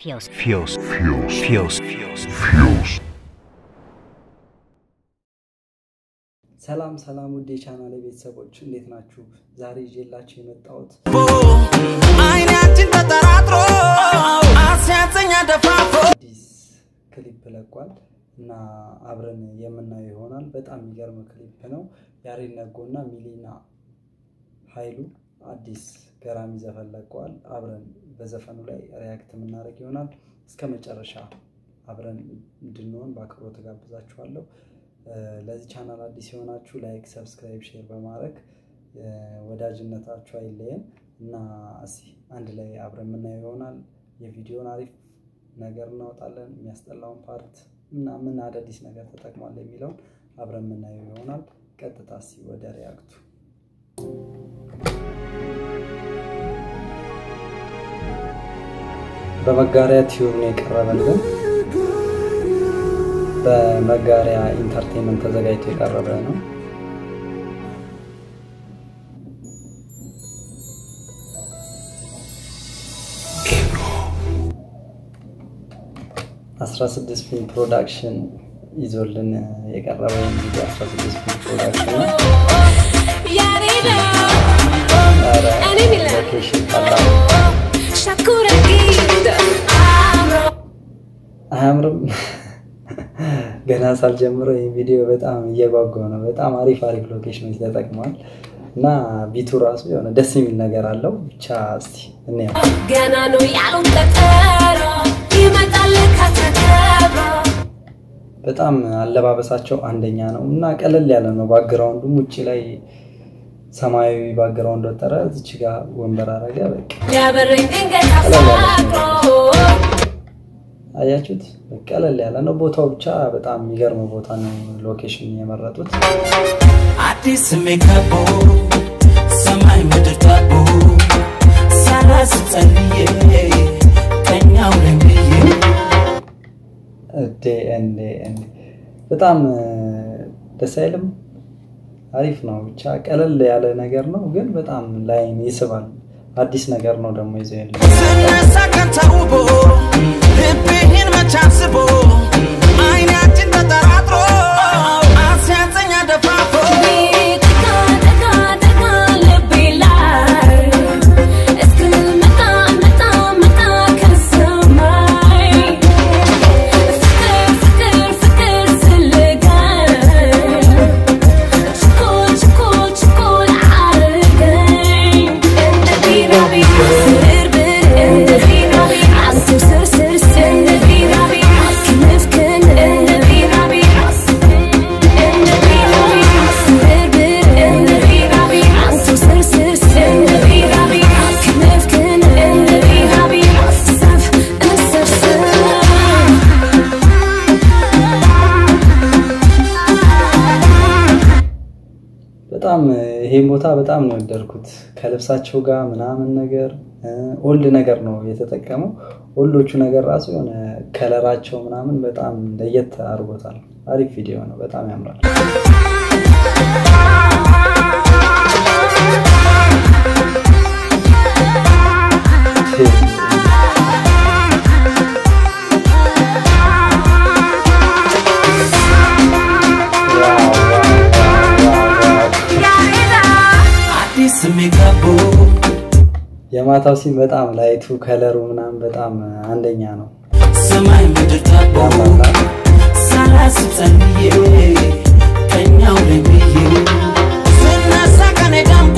Feels. feels feels feels feels feels ሰላም ሰላም ውድ የቻናል ቤተሰቦች እንዴት ናችሁ? ዛሬ ይዤላችሁ የመጣሁት አይናችን ተጠራጥሮ አስያዘኛ ደፋፎ አዲስ ክሊፕ ለቋል እና አብረን የምናየው ይሆናል። በጣም የሚገርም ክሊፕ ነው። ያሬድ ነጎና ሚሊና ኃይሉ አዲስ ገራሚ ዘፈን ለቀዋል። አብረን በዘፈኑ ላይ ሪያክት የምናደርግ ይሆናል። እስከ መጨረሻ አብረን እንድንሆን በአክብሮት ጋብዛችኋለሁ። እ፣ ለዚህ ቻናል አዲስ የሆናችሁ ላይክ፣ ሰብስክራይብ፣ ሼር በማድረግ እ፣ ወዳጅነታችሁ አይለየን እና እስኪ አንድ ላይ አብረን የምናየው ይሆናል። የቪዲዮን አሪፍ ነገር እናወጣለን። የሚያስጠላውን ፓርት እና ምን አዳዲስ ነገር ተጠቅሟል የሚለውን አብረን የምናየው ይሆናል። ቀጥታ እስኪ ወደ ሪያክቱ በመጋሪያ ቲዩብ ነው የቀረበልን። በመጋሪያ ኢንተርቴንመንት ተዘጋጅቶ የቀረበ ነው። አስራ ስድስት ፊልም ፕሮዳክሽን ይዞልን የቀረበ ቪዲዮ አስራ ስድስት ፊልም ፕሮዳክሽን ነው። ያሬዳ ኧረ እኔ ሚላ ሎኬሽን ቀላል ሻኩራ ጊድ አምሮ አያምርም? ገና ሳልጀምረው ይህ ቪዲዮ በጣም እየጓጓው ነው። በጣም አሪፍ አሪፍ ሎኬሽኖች ተጠቅመዋል እና ቢቱ ራሱ የሆነ ደስ የሚል ነገር አለው። ብቻ እስቲ እንየው። ገና ነው ያሉት ቀጠሮ ይመጣል ከተከብሮ በጣም አለባበሳቸው አንደኛ ነው እና ቀለል ያለ ነው። ባግራውንዱም ውጭ ላይ ሰማያዊ ባግራውንድ ወጠረ፣ እዚች ጋር ወንበር አረገ። በቃ ሊያበረኝ ድንገት አፋቅሮ አያችሁት? ቀለል ያለ ነው። ቦታው ብቻ በጣም የሚገርም ቦታ ነው። ሎኬሽን የመረጡት አዲስ ስሜት ከቦ ሰማይ ምድር ታቦ ሳላስ ጸልዬ ቀኛው ነኝ ብዬ እንዴ እንዴ እንዴ! በጣም እ፣ ደስ አይልም? አሪፍ ነው። ብቻ ቀለል ያለ ነገር ነው፣ ግን በጣም ላይን ይስባል። አዲስ ነገር ነው ደግሞ ይዘው ያለ ስነሳ ቀን ተውቦ ልብህን መች አስቦ አይናችን ተጠራጥሮ አስያዘኛ ደፋፎ ጠጋ ጠጋ ጠጋ ልቤ ላይ እስክመጣ መጣ መጣ ከሰማይ ፍቅር ፍቅር ፍቅር ስልገኝ ችኮል ችኮል ችኮል አርገኝ እንደ ቢራቢራ ስብርብር እንደ ቢራቢራ ስር ስር ስር እንደ ቢራቢራ ክንፍክን እንደ ቢራቢራ እንደ ቢራቢራ ስብርብር እንደ ቢራቢራ ስር ስር ስር እንደ ቢራቢራ ክንፍክን እንደ ቢራቢራ ሰፍ እንሰብስብ በጣም ይሄን ቦታ በጣም ነው የወደድኩት። ከልብሳቸው ጋር ምናምን ነገር ኦልድ ነገር ነው የተጠቀመው። ኦልዶቹ ነገር ራሱ የሆነ ከለራቸው ምናምን በጣም ለየት አድርጎታል። አሪፍ ቪዲዮ ነው፣ በጣም ያምራል። ዋው ዋው ዋው ዋው ዋው። አዲስ ስሜት ከቦ የማታው ሲን በጣም ላይቱ ከለሩ ምናምን በጣም አንደኛ ነው። ሰማይ ምድር ታቦ ያምራል። ሳላስብ ጸልዬ ቀኛው ነኝ ብዬ ስነሳ ቀኔ ደምቆ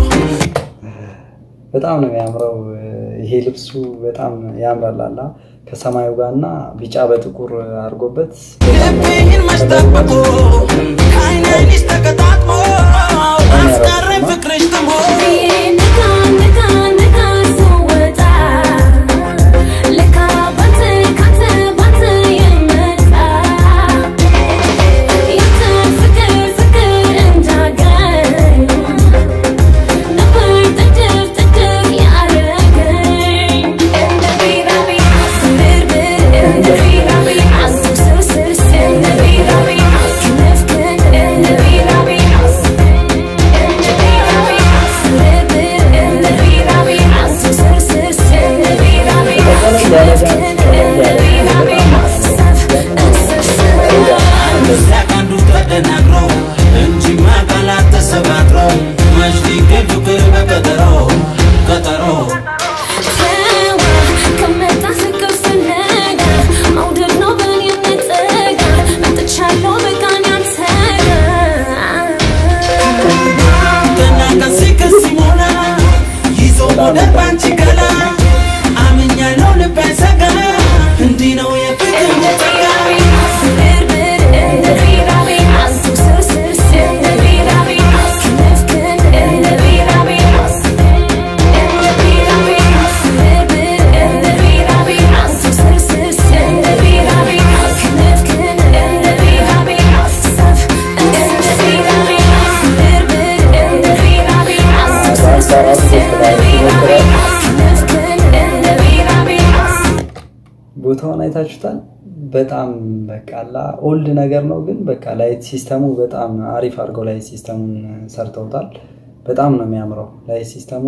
በጣም ነው የሚያምረው። ይሄ ልብሱ በጣም ያምራል። አላ ከሰማዩ ጋር እና ቢጫ በጥቁር አድርጎበት ልብህን መስጠበቆ ከአይን አይንሽ ተቀጣጥሞ አስቀረኝ ፍቅርሽ ትሞ ንካ ንካ ንካ ስወጣ ለካ ባንተ ካንተ ባንተ የመጣ ያንተ ፍቅር ፍቅር እንዳገኝ ነበር ጥድፍ ጥድፍ ያረገኝ እንደ ቢራቢራ ስብርብር እንደ ቢራቢራ ስር ስር ስር እንደ ቢራቢራ ክንፍክን እንደ ቢራቢራ ቀለል ያለ ዳንስ ልቤ ሰጋ እንዲህ ነው የፍቅር ጸጋ ቦታውን አይታችሁታል። በጣም በቃላ ኦልድ ነገር ነው፣ ግን በቃ ላይት ሲስተሙ በጣም አሪፍ አድርገው ላይት ሲስተሙን ሰርተውታል። በጣም ነው የሚያምረው ላይት ሲስተሙ።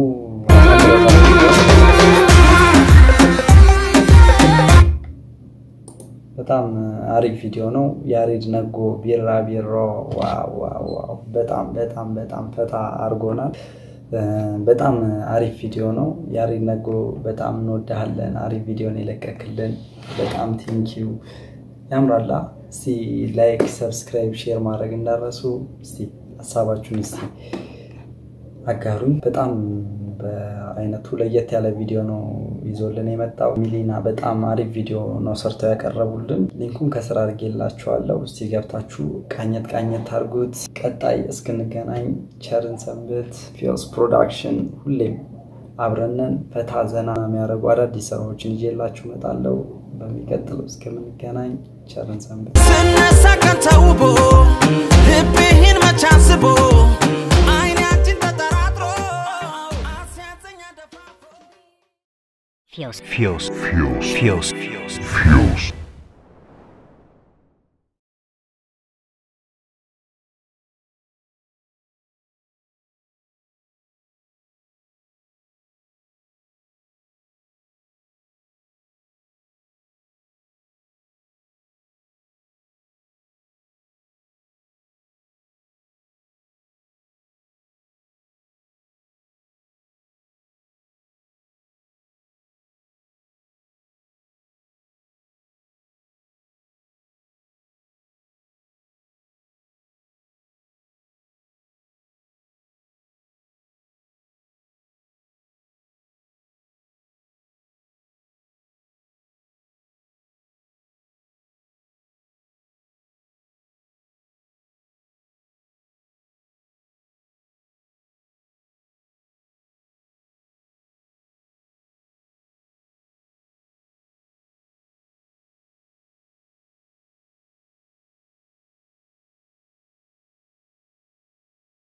በጣም አሪፍ ቪዲዮ ነው። ያሬድ ነጎ ቢራ ቢሮ ዋው ዋው ዋው! በጣም በጣም በጣም ፈታ አድርጎናል። በጣም አሪፍ ቪዲዮ ነው። ያሬድ ነጎ በጣም እንወድሃለን። አሪፍ ቪዲዮን የለቀክልን በጣም ቴንኪዩ። ያምራላ። እስቲ ላይክ፣ ሰብስክራይብ፣ ሼር ማድረግ እንዳረሱ። እስቲ ሀሳባችሁን እስቲ አጋሩኝ። በጣም በአይነቱ ለየት ያለ ቪዲዮ ነው ይዞልን የመጣው። ሚሊና በጣም አሪፍ ቪዲዮ ነው ሰርተው ያቀረቡልን። ሊንኩን ከስራ አድርጌላችኋለሁ። እስቲ ገብታችሁ ቃኘት ቃኘት አድርጉት። ቀጣይ እስክንገናኝ ቸርን ሰንብት። ፊዮስ ፕሮዳክሽን ሁሌም አብረንን ፈታ ዘና የሚያደርጉ አዳዲስ ስራዎችን ይዤላችሁ እመጣለሁ። በሚቀጥለው እስከምንገናኝ ቸርን ሰንብት። ስነሳ ቀን ተውቦ ልብህን መች አስቦ አይናችን ተጠራጥሮ አስያዘኝ አደፋፍሮ Fios. Fios. Fios. Fios.